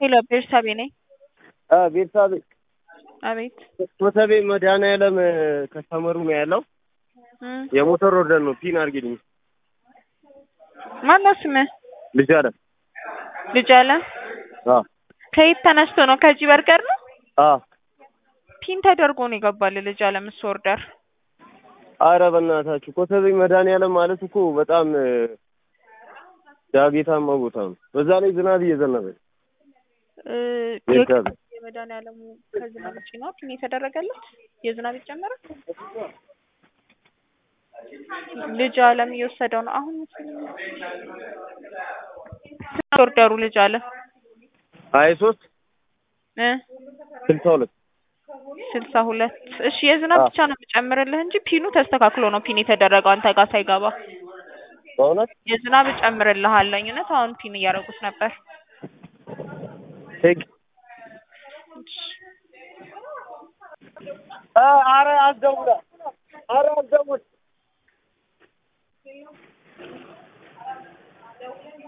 ሄሎ ቤርሳቤ ነኝ። ቤተሰብ አቤት ኮተቤ መድኃኒዓለም ከስተመሩ ነው ያለው። እም፣ የሞተር ወርደን ነው ፒን አድርጊልኝ። ማነው ስምህ? ልጅ አለ ልጅ አለ። አ ከየት ተነስቶ ነው? ከዚህ በርገር ነው አ ፒን ተደርጎ ነው የገባል። ልጅ አለ ምስ ኦርደር አረ በእናታችሁ ኮተቤ መድኃኒዓለም ማለት እኮ በጣም እ፣ ዳገታማ ቦታ ነው። በዛ ላይ ዝናብ እየዘነበ ነው። እ፣ ቤተሰብ የመድኃኒዓለሙ ከዝናብ ውጪ ነው ፒን የተደረገለት። የዝናብ ይጨመራል። ልጅ አለም እየወሰደው ነው አሁን መሰለኝ። ስንት ኦርደሩ ልጅ አለ ሀያ ሶስት እ ስልሳ ሁለት ስልሳ ሁለት እሺ የዝናብ አዎ። ብቻ ነው የምጨምርልህ እንጂ ፒኑ ተስተካክሎ ነው ፒን የተደረገው አንተ ጋር ሳይገባ በእውነት የዝናብ እጨምርልሃለኝ እውነት አሁን ፒን እያደረጉት ነበር ሄግ አ አረ አስደውላ አረ አስደውል